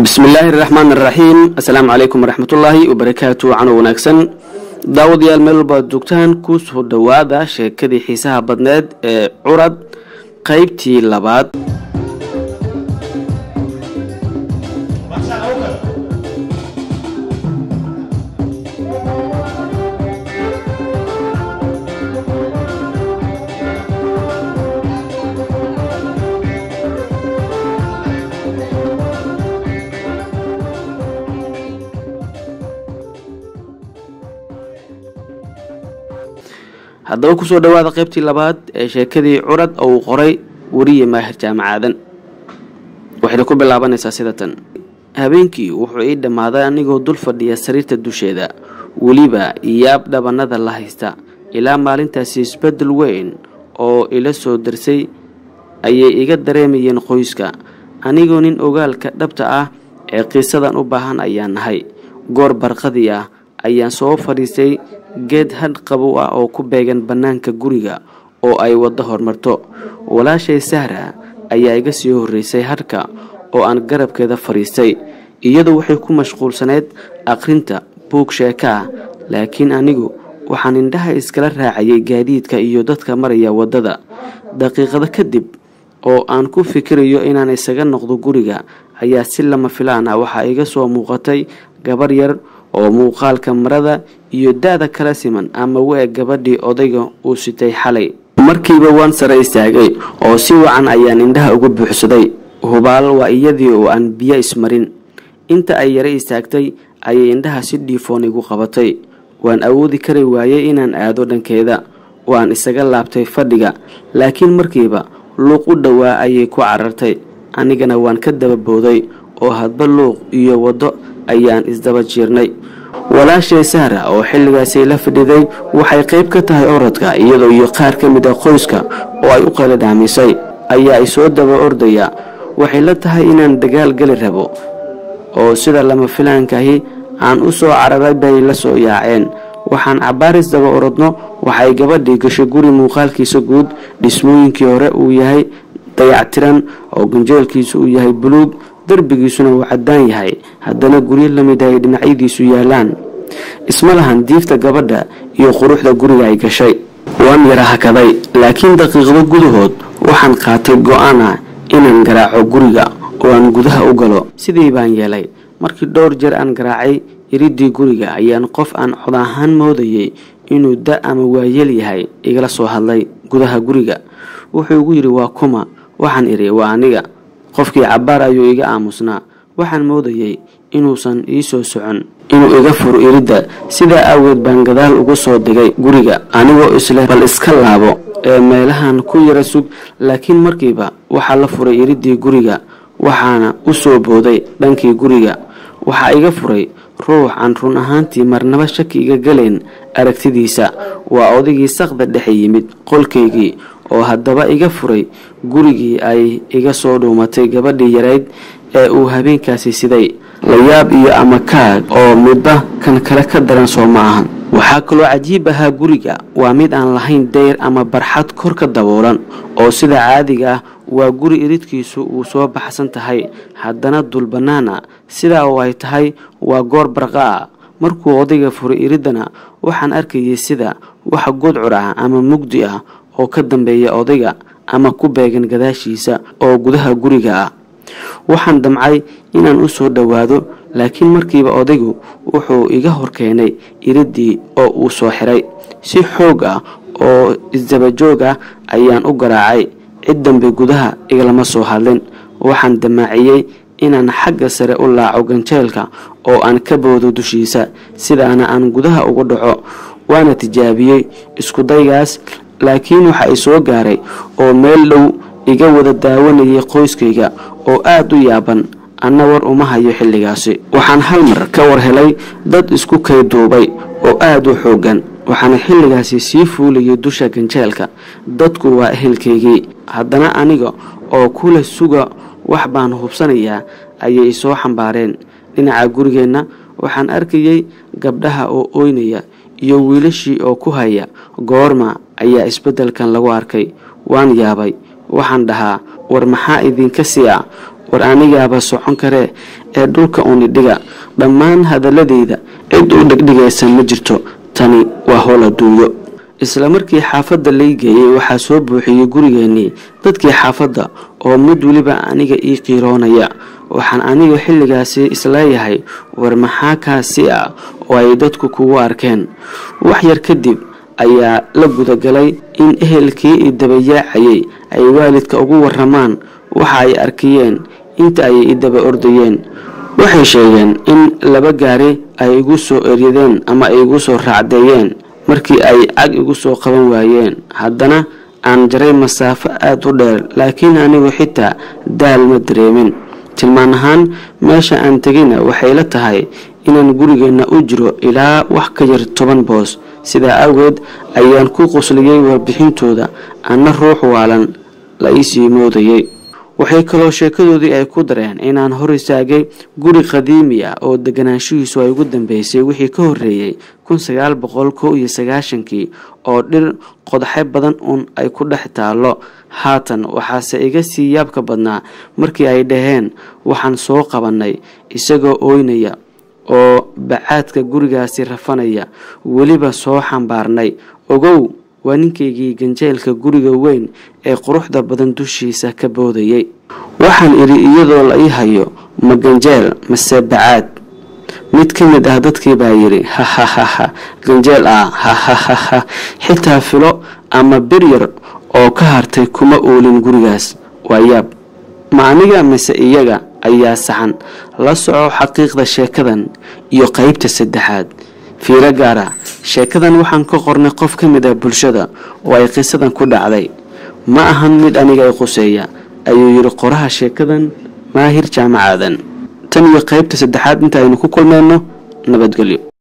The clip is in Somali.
bismillaahi raxmaan raxiim assalaamu calaykum waraxmatullaahi wabarakaatu cano wanaagsan daawadayaal meel walba ad joogtaan ku soo dhowaada sheekadii xiisaha badneed ee curad qaybtii labaad haddaba kusoo dhowaada qaybtii labaad ee sheekadii curad oo uu qoray weriye maahir jaamacaadan waxayna ku bilaabanaysaa sida tan habeenkii wuxuu ii dhammaaday anigoo dul fadhiya sariirta dusheeda weliba yaab dhabanada la haysta ilaa maalintaasi isbeddel weyn oo ila soo darsay ayay iga dareemayeen qoyska anigoo nin ogaalka dhabta ah ee qisadan u baahan ayaan nahay goor barqadii ah ayaan soo fadhiistay geed hadh qabow ah oo ku beegan bannaanka guriga oo ay waddo hormarto walaashay sahra ayaa iga sii horreysay hadhka oo aan garabkeeda fadhiistay iyadu waxay ku mashquulsaneyd akhrinta buug sheeka ah laakiin anigu waxaan indhaha iskala raacayay gaadiidka iyo dadka maraya waddada daqiiqado kadib oo aan ku fikirayo inaan isaga noqdo guriga ayaa si lama filaan ah waxaa iga soo muuqatay gabar yar oo muuqaalka marada iyo da-da kala siman ama we-eg gabadhii odayga uu sitay xalay markiiba waan sare istaagay oo si wacan ayaan indhaha uga buuxsaday hubaal waa iyadii oo aan biyo ismarin inta ay yare istaagtay ayay indhaha si dhiifoon igu qabatay waan awoodi kari waayey inaan aado dhankeeda waan isaga laabtay fadhiga laakiin markiiba luuq u dhowaa ayay ku carartay anigana waan ka dababooday oo hadba luuq iyo waddo ayaan isdaba jiirnay walaashay sahra oo xilligaasi la fadhiday waxay qayb ka tahay orodka iyadoo iyo qaar ka mid a qoyska oo ay u qala dhaamisay ayaa isoo daba ordaya waxay la tahay inaan dagaal geli rabo oo sida lama filaankaahi aan u soo cararay bay la soo yaaceen waxaan cabaaris daba orodno waxay gabadhii gashay guri muuqaalkiisa guud dhismooyinkii hore uu yahay dayactiran oo ganjeelkiisu uu yahay buluug darbigiisuna uu caddaan yahay haddana guryo lamid ay dhinacyadiisu yaalaan isma lahan diifta gabadha iyo quruxda guriga ay gashay waan yara hakaday laakiin daqiiqdo gudahood waxaan qaatay go-aan ah inaan garaaco guriga oo aan gudaha u galo sidii baan yeelay markii dhowr jeer aan garaacay iridii guriga ayaan qof aan cod ahaan moodayay inuu da ama waayeel yahay igala soo hadlay gudaha guriga wuxuu igu yidhi waa kuma waxaan idhi waa aniga qofkii cabbaar ayuu iga aamusnaa waxaan moodayay inuusan ii soo socon inuu iga furo iridda sidaa aaweed baan gadaal uga soo digay guriga anigoo isleh bal iska laabo ee meelahan ku yara sug laakiin markiiba waxaa la furay iriddii guriga waxaana u soo booday dhankii guriga waxaa iga furay ruux aan run ahaantii marnaba shaki iga galayn aragtidiisa waa odaygii saqda dhexe yimid qolkaygii oo haddaba iga furay gurigii ay iga soo dhuumatay gabadhii yarayd ee uu habeenkaasi siday layaab iyo ama kaag oo midba kan kale ka daran soo ma ahan waxaa kaloo cajiib ahaa guriga waa mid aan lahayn dayr ama barxad kor ka daboolan oo sida caadiga ah waa guri iridkiisu uu soo baxsan tahay haddana dul bannaana sidaa oo ay tahay waa goor barqa ah markuu odayga furay iriddana waxaan arkayay sida wax gudcur ah ama mugdi ah oo ka dambeeya odayga ama ku beegan gadaashiisa oo gudaha guriga ah waxaan damcay inaan u soo dhowaado laakiin markiiba odaygu wuxuu iga hor keenay iriddii oo uu soo xiray si xoog ah oo isdabajoog ah ayaan u garaacay cid dambe gudaha igalama soo hadlin waxaan damaaciyey inaan xagga sare u laaco ganjeelka oo aan ka boodo dushiisa sidaana aan gudaha uga dhaco waana tijaabiyey iskudaygaas laakiin waxa ay soo gaaray oo meel dhow iga wada daawanayay qoyskayga oo aada u yaaban anna war uma hayo xilligaasi waxaan hal mar ka war helay dad isku kayduubay oo aada u xooggan waxaana xilligaasi sii fuulayay dusha ganjeelka dadku waa ehelkaygii haddana aniga oo kula suga wax baan hubsanayaa ayay soo xambaareen dhinaca gurigeenna waxaan arkayay gabdhaha oo ooynaya iyo wiilashii oo ku haya goorma ayaa isbeddelkan lagu arkay waan yaabay waxaan dhahaa war maxaa idinka sii ah war anigaaba socon karee ee dhulka unidhiga dhammaan hadaladeyda cid u dhegdhigaysa ma jirto tani waa howl adduunyo isla markii xaafadda lay geeyey waxaa soo buuxiyey gurigeennii dadkii xaafadda oo mid weliba aniga ii qiiroonaya waxaan aniga xilligaasi isleeyahay war maxaa kaasi ah oo ay dadku kugu arkeen wax yar kadib ayaa la gudagalay in ehelkii i dabayaacayay ay waalidka ugu waramaan waxa ay arkiyeen inta ayay i daba ordayeen waxay sheegeen in laba gaari ay igu soo eryadeen ama ay igu soo raacdeeyeen markii ay cag igu soo qaban waayeen haddana aan jaray masaafo aada u dheer laakiin anigu xitaa daal ma dareemin tilmaan ahaan meesha aan tegayna waxay la tahay inaan gurigeenna u jiro ilaa wax ka yar toban boos sidaa awgeed ayaan ku qosliyey warbixintooda anna ruux waalan la iisii moodayay waxay kaloo sheekadoodii ay ku dareen inaan hor istaagay guri qadiimi ah oo deganaanshihiisu ay ugu dambeysay wixii ka horreeyey kun sagaal boqol kow iyo sagaashankii oo dhir qodaxe badan uun ay ku dhex taallo haatan waxaase iga sii yaabka badnaa markii ay dhaheen waxaan soo qabannay isagoo ooynaya oo bacaadka gurigaasi rafanaya weliba soo xambaarnay ogow waa ninkaygii ganjeelka guriga weyn ee quruxda badan dushiisa ka boodayay waxaan idhi iyadoo la ii hayo ma ganjeel mase bacaad mid ka mid ah dadkii baa yidhi hahahaha ganjeel ah hahahaha xitaa filo ama beryar oo ka hartay kuma oolin gurigaas waa yaab ma aniga mise iyaga ayaa saxan la soco xaqiiqda sheekadan iyo qeybta saddexaad fiiro gaara sheekadan waxaan ka qornay qof ka mid ah bulshada oo ay qisadan ku dhacday ma ahan mid aniga i quseeya ayuu yidhi qoraha sheekadan maahir jaamacaadan tan iyo qeybta saddexaad inta aynu ku kulmeenno nabadgelyo